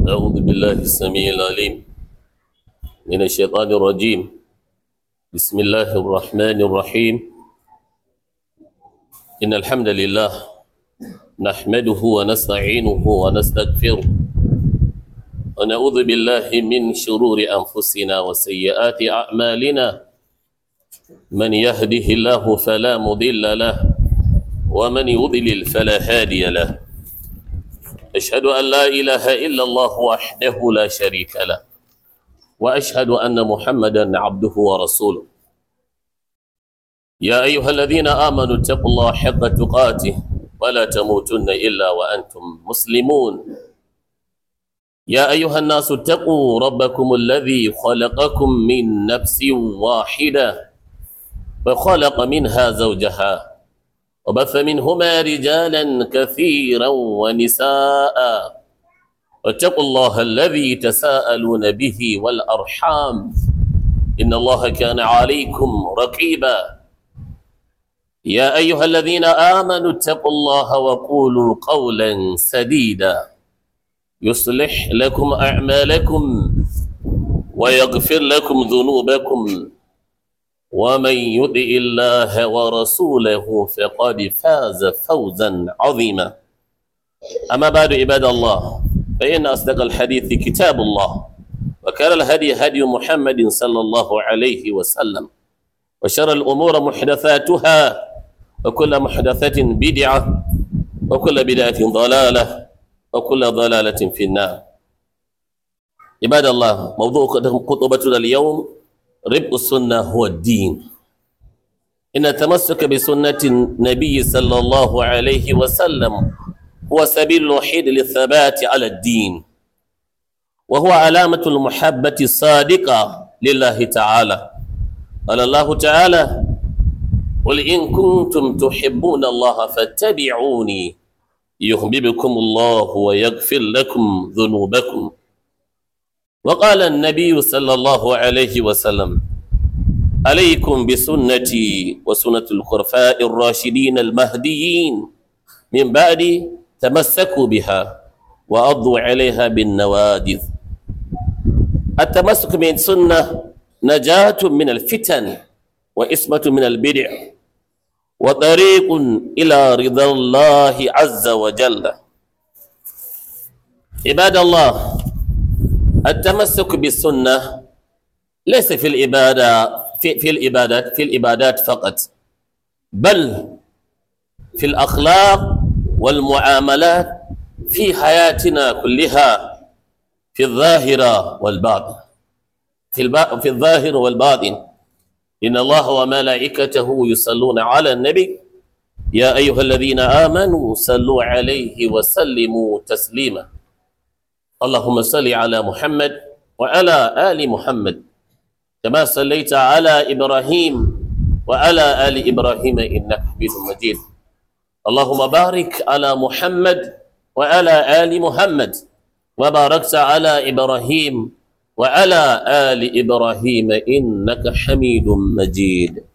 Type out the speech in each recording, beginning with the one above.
أعوذ بالله السميع العليم من الشيطان الرجيم بسم الله الرحمن الرحيم إن الحمد لله نحمده ونستعينه ونستغفره ونعوذ بالله من شرور أنفسنا وسيئات أعمالنا من يهده الله فلا مضل له ومن يضلل فلا هادي له أشهد أن لا إله إلا الله وحده لا شريك له وأشهد أن محمدا عبده ورسوله يا أيها الذين آمنوا اتقوا الله حق تقاته ولا تموتن إلا وأنتم مسلمون يا أيها الناس اتقوا ربكم الذي خلقكم من نفس واحدة وخلق منها زوجها وبث منهما رجالا كثيرا ونساء واتقوا الله الذي تساءلون به والأرحام إن الله كان عليكم رقيبا يا أيها الذين آمنوا اتقوا الله وقولوا قولا سديدا يصلح لكم أعمالكم ويغفر لكم ذنوبكم ومن يطع الله ورسوله فقد فاز فوزا عظيما أما بعد عباد الله فإن أصدق الحديث كتاب الله وكان الهدي هدي محمد صلى الله عليه وسلم وشر الأمور محدثاتها وكل محدثة بدعة وكل بدعة ضلالة وكل ضلالة في النار عباد الله موضوع خطبتنا اليوم ربء السنة هو الدين إن التمسك بسنة النبي صلى الله عليه وسلم هو سبيل الوحيد للثبات على الدين وهو علامة المحبة الصادقة لله تعالى قال الله تعالى قل إن كنتم تحبون الله فاتبعوني يحببكم الله ويغفر لكم ذنوبكم وقال النبي صلى الله عليه وسلم عليكم بسنتي وسنة الخلفاء الراشدين المهديين من بعد تمسكوا بها وأضوا عليها بالنوادذ التمسك بالسنة نجاة من الفتن وإسمة من البدع وطريق إلى رضا الله عز وجل عباد الله التمسك بالسنة ليس في العبادة في, في العبادات في العبادات فقط بل في الأخلاق والمعاملات في حياتنا كلها في الظاهرة والباطن في, الب... في الظاهر والباطن إن الله وملائكته يصلون على النبي يا أيها الذين آمنوا صلوا عليه وسلموا تسليما اللهم صل على محمد وعلى آل محمد كما صليت على إبراهيم وعلى آل إبراهيم إنك حميد مجيد اللهم بارك على محمد وعلى آل محمد وباركت على إبراهيم وعلى آل إبراهيم إنك حميد مجيد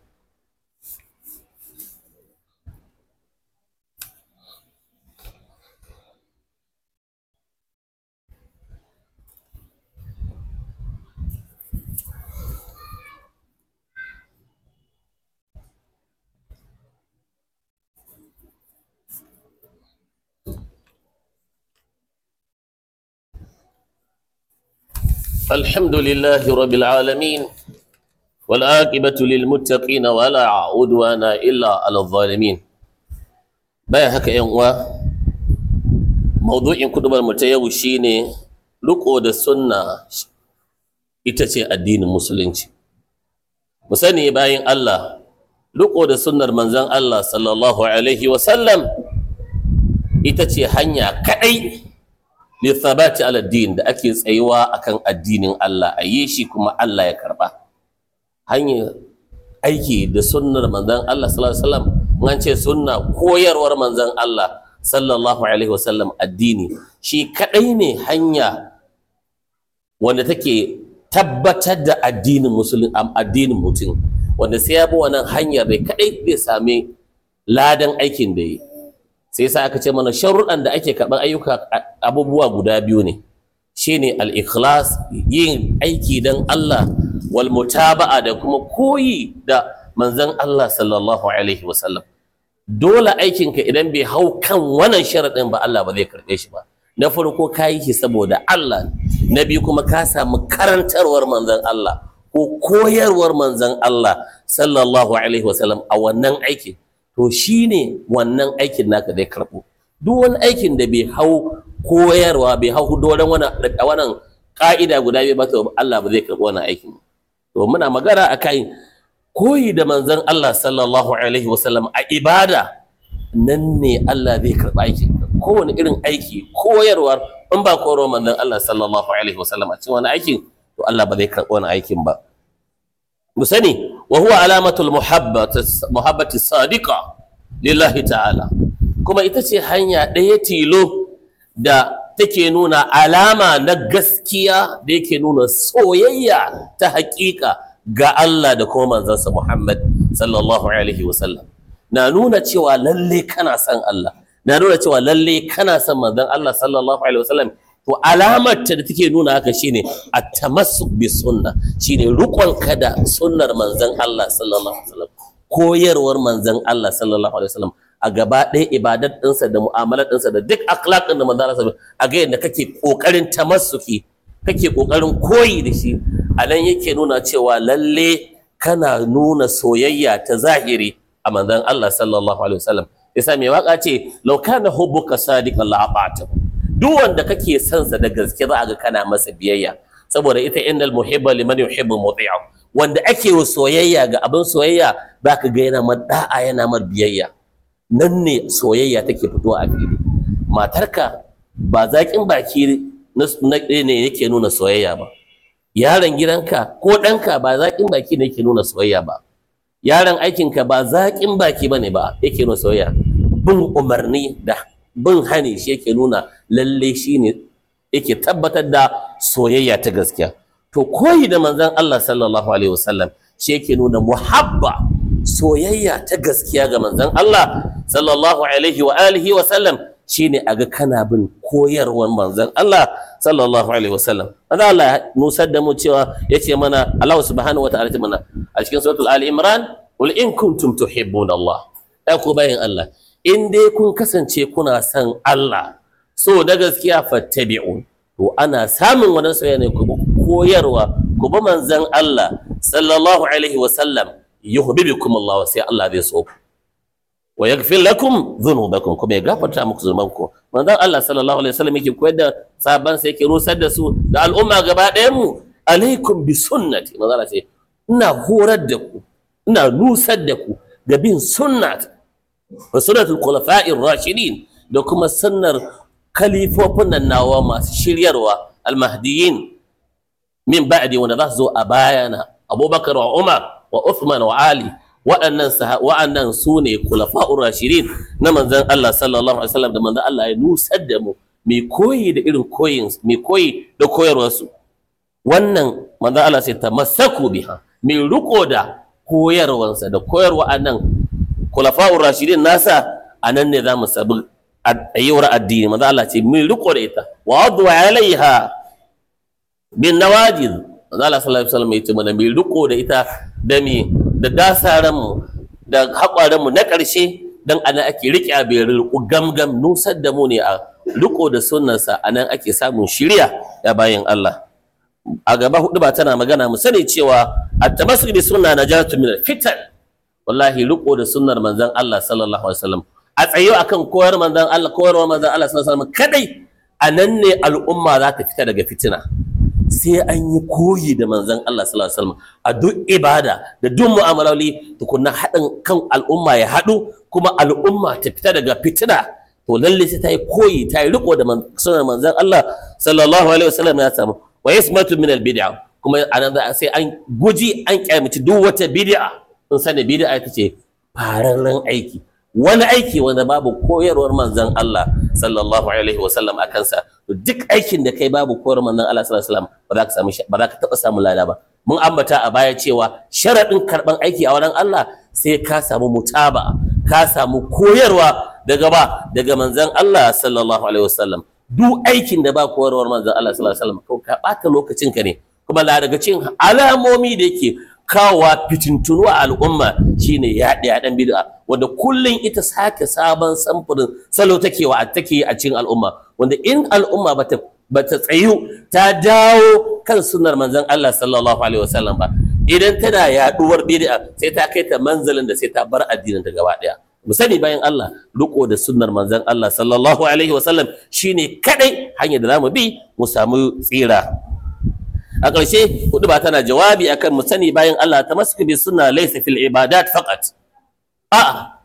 الحمد لله رب العالمين والعاقبة للمتقين ولا عدوان إلا على الظالمين bayan haka yan uwa maudu'in kudubar mu ta yau shine riko da sunna ita ce addinin musulunci mu sani bayan Allah riko da sunnar manzon Allah sallallahu alaihi wa sallam ita ce hanya kadai lithabati ala din da ake tsayuwa akan addinin Allah a yi shi kuma Allah ya karba hanyar aiki da sunnar manzon Allah sallallahu alaihi wasallam an ce sunna koyarwar manzon Allah sallallahu alaihi wasallam addini shi kadai ne hanya wanda take tabbatar da addinin musulun addinin mutum wanda sai ya bi wannan hanyar da kadai zai sami ladan aikin da yi sai sa aka ce mana sharuɗan da ake karɓar ayyuka abubuwa guda biyu ne shine al-ikhlas yin aiki dan Allah wal mutaba'a da kuma koyi da manzon Allah sallallahu alaihi wasallam dole aikinka idan bai hau kan wannan sharaɗin ba Allah ba zai karɓe shi ba na farko ka yi shi saboda Allah na biyu kuma ka samu karantarwar manzon Allah ko koyarwar manzon Allah sallallahu alaihi wasallam a wannan aikin to shine wannan aikin naka zai karɓo duk wani aikin da bai hau koyarwa bai hau doron wannan wannan ka'ida guda biyu ba to Allah ba zai karɓi wannan aikin to muna magana akan koyi da manzon Allah sallallahu alaihi wasallam a ibada nan ne Allah zai karɓi aikin kowane irin aiki koyarwar in ba koyarwar manzon Allah sallallahu alaihi wasallam a cikin wani aikin to Allah ba zai karɓi wani aikin ba mu sani wa huwa alamatul muhabbati muhabbati sadiqa lillahi ta'ala kuma ita ce hanya ɗaya tilo da take nuna alama na gaskiya da yake nuna soyayya ta haƙiƙa ga Allah da kuma manzansa Muhammad sallallahu alaihi wasallam na nuna cewa lalle kana son Allah na nuna cewa lalle kana son manzon Allah sallallahu alaihi wasallam to alamar ta da take nuna haka shine at-tamassuk bi sunna shine rukon kada sunnar manzon Allah sallallahu alaihi wasallam koyarwar manzon Allah sallallahu alaihi wasallam a gaba ɗaya ibadar ɗinsa da mu'amalar ɗinsa da duk akhlaq ɗin da manzon Allah a ga yadda kake kokarin tamassuki kake kokarin koyi da shi a nan yake nuna cewa lalle kana nuna soyayya ta zahiri a manzon Allah sallallahu alaihi wasallam yasa mai waka ce law kana hubbuka sadiqan la ata'tahu duk wanda kake son sa da gaske za a ga kana masa biyayya saboda ita innal muhibba liman yuhibbu muti'u wanda ake wa soyayya ga abin soyayya zaka ga yana mar da'a yana mar biyayya nan ne soyayya take fitowa a fili matarka ba zaƙin baki na ne yake nuna soyayya ba yaron gidanka ko ɗanka ba zaƙin baki ne yake nuna soyayya ba yaron aikinka ba zaƙin baki ba ne ba yake nuna soyayya bin umarni da bin hani shi yake nuna lalle shi ne yake tabbatar da soyayya ta gaskiya to koyi da manzon Allah sallallahu alaihi wasallam shi yake nuna muhabba soyayya ta gaskiya ga manzon Allah sallallahu alaihi wa alihi wa sallam shine aga kana bin koyarwar manzon Allah sallallahu alaihi wa sallam manzon Allah ya nusar da mu cewa yace mana Allah subhanahu wa ta'ala mana a cikin suratul ali imran qul in kuntum tuhibbuna Allah ai ku bayin Allah in dai kun kasance kuna son Allah so da gaskiya fattabi'un to ana samun wannan soyayya ne ku koyarwa ku bi manzon Allah sallallahu alaihi wa sallam yuhibbukum Allah sai Allah zai so ku wa yaghfir lakum dhunubakum kuma ya gafarta muku zunubanku manzon Allah sallallahu alaihi wasallam yake koyar da sahabban sai yake rusar da su da al'umma gaba ɗayan mu alaikum bi sunnati manzon Allah sai ina horar da ku ina nusar da ku ga bin sunnat wa sunnatul khulafa'ir rashidin da kuma sunnar kalifofin nan nawa masu shiryarwa almahdiyin min ba'di wanda za su zo a bayana abubakar wa umar wa uthman wa ali waɗannan waɗannan su ne kulafa'ur rashidin na manzon Allah sallallahu alaihi wasallam da manzon Allah ya nusar da mu mai koyi da irin koyin mai koyi da koyarwarsu wannan manzon Allah sai tamassaku biha mai riko da koyarwarsa da koyarwa annan kulafa'ur rashidin nasa anan ne za mu sabu ayyuwar addini manzon Allah ce mai riko da ita wa adu alaiha bin nawajiz manzon Allah sallallahu alaihi wasallam ya ce mana mai riko da ita da mi da dasaranmu da haƙwaranmu na ƙarshe don ana ake riƙe a bai gamgam nusar da mu ne a riko da sunnarsa a nan ake samun shirya ya bayan Allah a gaba hudu ba tana magana mu sani cewa at-tamassuk bi sunna najatu min fitan wallahi riko da sunnar manzon Allah sallallahu alaihi wasallam a tsayo akan koyar manzon Allah koyarwa manzon Allah sallallahu alaihi wasallam kadai a nan ne al'umma za ta fita daga fitina sai an yi koyi da manzon Allah sallallahu alaihi wasallam a duk ibada da duk mu'amaloli tukunna haɗin kan al'umma ya haɗu kuma al'umma ta fita daga fitina to lalle sai ta yi koyi ta yi riko da sunan manzon Allah sallallahu alaihi wasallam ya samu wa yasmatu min al bid'a kuma anan za sai an guji an kyamaci duk wata bid'a in sani bid'a ita ce fararren aiki wani aiki wanda babu koyarwar manzon Allah sallallahu alaihi wasallam a kansa duk aikin da kai babu koyarwar manzon Allah sallallahu alaihi wasallam ba za ka samu ba za ka taɓa samun lada ba mun ambata a baya cewa sharaɗin karɓan aiki a wurin Allah sai ka samu mutaba ka samu koyarwa daga ba daga manzon Allah sallallahu alaihi wasallam duk aikin da ba koyarwar manzon Allah sallallahu alaihi wasallam ka bata lokacin ka ne kuma la daga cikin alamomi da yake kawowa fitintunu a al'umma shine yaɗe yaɗen bid'a wanda kullum ita sake sabon samfurin salo take wa take a cikin al'umma wanda in al'umma bata bata tsayu ta dawo kan sunnar manzon Allah sallallahu alaihi wasallam ba idan tana yaduwar bid'a sai ta kai ta manzalin da sai ta bar addinin ta gaba daya mu sani bayan Allah riko da sunnar manzon Allah sallallahu alaihi wasallam shine kadai hanyar da zamu bi mu samu tsira a ƙarshe hudu ba tana jawabi akan mu sani bayan Allah ta masu bi sunna laysa fil ibadat faqat a'a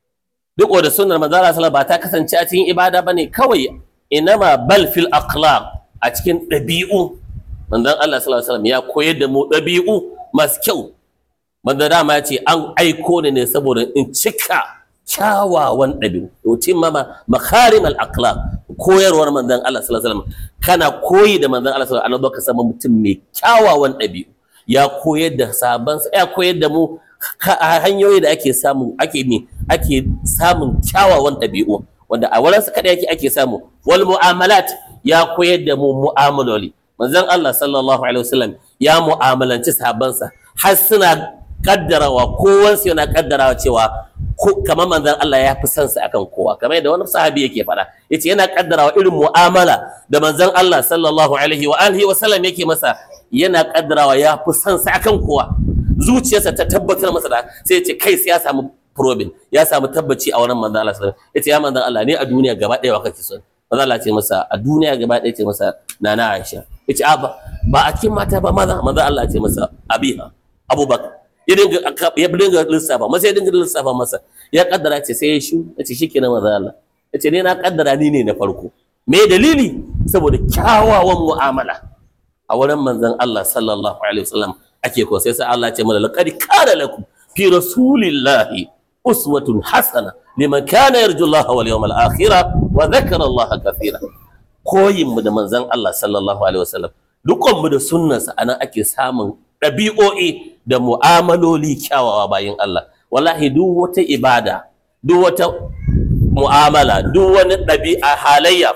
riko da sunnar manzon Allah sallallahu ba ta kasance a cikin ibada bane kawai inama bal fil akhlaq a cikin ɗabi'u manzon Allah sallallahu alaihi wasallam ya koyar da mu ɗabi'u masu kyau manzon dama ya ce an aiko ni ne saboda in cika kyawawan ɗabi'u yutim mama makarim al akhlaq koyarwar manzon Allah sallallahu alaihi wasallam kana koyi da manzon Allah sallallahu alaihi wasallam ka zama mutum mai kyawawan ɗabi'u ya koyar da sabansa ya koyar da mu hanyoyi da ake samu ake ne ake samun kyawawan ɗabi'u wanda a wurinsa kaɗai yake ake samu wal mu'amalat ya koyar da mu mu'amaloli manzon Allah sallallahu alaihi wasallam ya mu'amalanci sahabbansa har suna kaddarawa kowansu yana kaddarawa cewa kamar manzon Allah ya fi son sa akan kowa kamar yadda wani sahabi yake faɗa yace yana kaddarawa irin mu'amala da manzon Allah sallallahu alaihi wa alihi wasallam yake masa yana kaddarawa ya fi son sa akan kowa zuciyarsa ta tabbatar masa da sai yace kai sai ya samu probin ya samu tabbaci a wurin manzon Allah sallallahu alaihi yace ya manzon Allah ne a duniya gaba ɗaya wa kake son manzon Allah ce masa a duniya gaba ɗaya ce masa nana Aisha yace a ba ba a cikin mata ba maza manzon Allah ce masa abiha Abubakar ya dinga ya dinga lissafa masa ya dinga lissafa masa ya kaddara ce sai ya shu yace shikenan manzon Allah yace ne na kaddara ni ne na farko me dalili saboda kyawawan mu'amala a wurin manzon Allah sallallahu alaihi wasallam ake ko sai sai Allah ya ce mana laqad kana lakum fi rasulillahi uswatun hasana liman kana yarju Allah wal yawmal akhir wa dhakara Allah kathira koyin mu da manzon Allah sallallahu alaihi wasallam dukkan mu da sunnarsa anan ake samun ɗabi'o'i da mu'amaloli kyawawa bayin Allah wallahi duk wata ibada duk wata mu'amala duk wani ɗabi'a halayya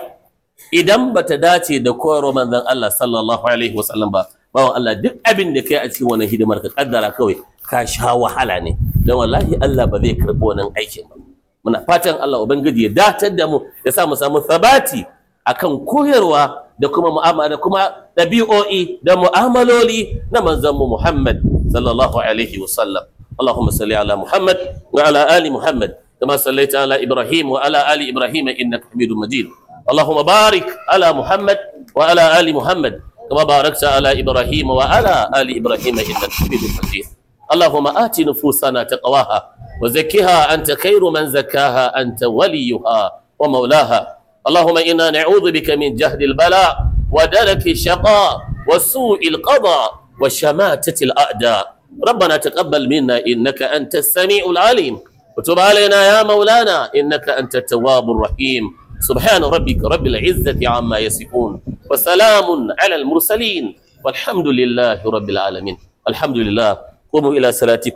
idan bata dace da koyarwar manzon Allah sallallahu alaihi wasallam ba bawan Allah duk abin da kai a cikin wannan hidimar ka kaddara kawai ka sha wahala ne don wallahi Allah ba zai karɓi wannan aikin ba muna fatan Allah ubangiji ya datar da mu ya sa mu samu sabati akan koyarwa da kuma mu'amala da kuma ɗabi'o'i da mu'amaloli na manzon mu Muhammad sallallahu alaihi wasallam اللهم صل على محمد وعلى ال محمد كما صليت على ابراهيم وعلى ال ابراهيم انك حميد مجيد اللهم بارك على محمد وعلى ال محمد كما باركت على ابراهيم وعلى ال ابراهيم انك حميد مجيد اللهم آت نفوسنا تقواها وزكها أنت خير من زكاها أنت وليها ومولاها اللهم إنا نعوذ بك من جهد البلاء ودرك الشقاء وسوء القضاء وشماتة الأعداء ربنا تقبل منا إنك أنت السميع العليم وتب علينا يا مولانا إنك أنت التواب الرحيم سبحان ربك رب العزة عما يصفون وسلام على المرسلين والحمد لله رب العالمين الحمد لله قوموا إلى صلاتكم